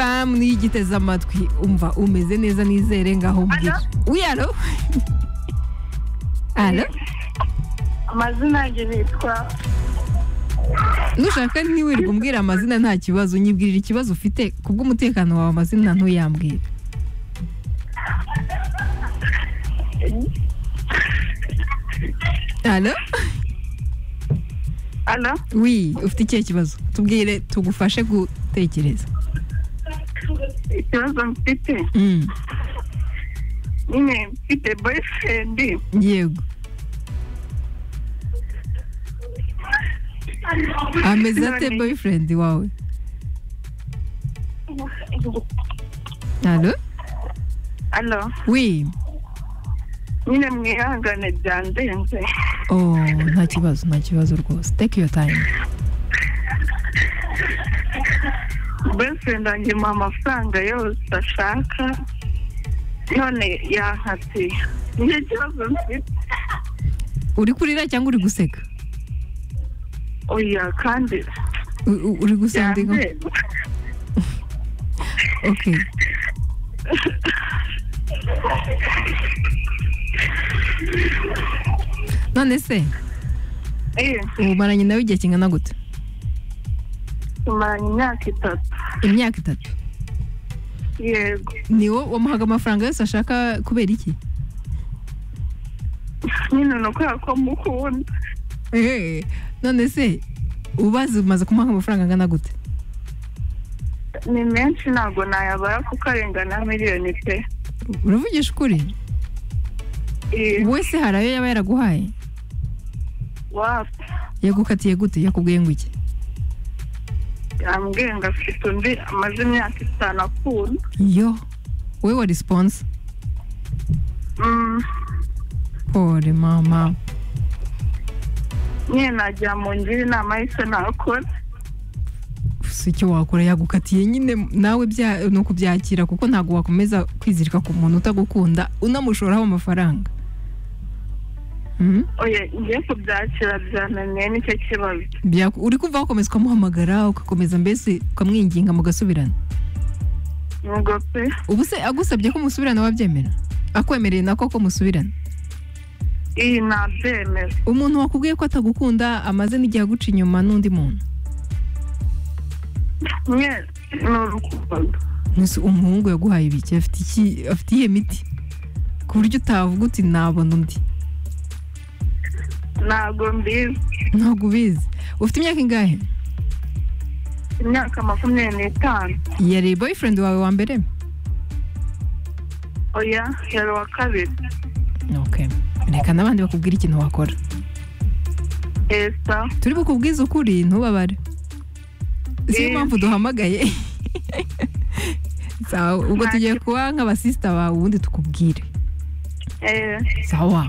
famu niyo igiteze amatwi umva umeze neza nizere ngaho mbwira wiyaro alo amazina yanjye nitwa nushaka ntiwirirwa umbwira amazina nta kibazo nyibwirira ikibazo ufite kubw'umutekano wawe amazina ntuyambwire alo ana wi ufite ikihe kibazo tubwire tugufashe gutekereza ikibazo mfite Mm, nyine mfite boyfriend yego ameze ate None- boyfriend wawe alo alo wi nyine mwihangane byandenze oh nta kibazo nta kibazo rwose take your time boyfriend wanjye mu amafaranga yose ashaka none yankatiye nicyo kibazo mfite uri kurira cyangwa uri guseka oya kandi U- u- uri gusandika byandenze okay none se eh ubumaranye nawe igihe kingana gute tumaranye imyaka itatu imyaka itatu yego ni wo wamuhaga amafaranga yose ashaka kubera iki nyine ni ukubera ko mukunda Eh, none se ubazi umaze kumuha amafaranga angana gute ni menshi ntabwo nayabara kuko arengana miliyoni pe uravugisha ukuri Eh, wese hari ayo yaba yaraguhaye wapi yagukatiye gute yakubwiye ngo iki yambwiye ngo afite undi amaze imyaka itanu akunda yo wowe wa response Mm, pole mama nyine nagira mu ngira inama y'icyo nakora si icyo wakora yagukatiye nyine nawe bya ni ukubyakira kuko ntabwo wakomeza kwizirika ku muntu utagukunda unamushoraho amafaranga Mhm. oya ngiye kubyakira byananiye nicyo kibazo Byaku- uri kumva wakomeza ukamuhamagara ugakomeza mbese ukamwinginga mugasubirana ubwo pe ubu se agusabye ko musubirana wabyemera akwemereye nako ko musubirana iyi ntabyemera umuntu wakubwiye ko atagukunda amaze n'igihe aguca inyuma n'undi muntu nye ni urukundo Nonese umuhungu yaguhaye ibiki afite iki afite iyihe miti ku buryo utavuga uti nabona undi ntabwo mbizi ntabwo ubizi ufite imyaka ingahe imyaka makumyabiri n'itanu yari boyfriend wawe wa mbere oya yari uwa kabiri okay reka n'abandi bakubwira ikintu wakora esa turi bukubwize ukuri ntubabare siyo Eh. mpamvu duhamagaye sawa ubwo Ntacyo. tugiye kuba nk'abasisita bawe ubundi tukubwire eh sawa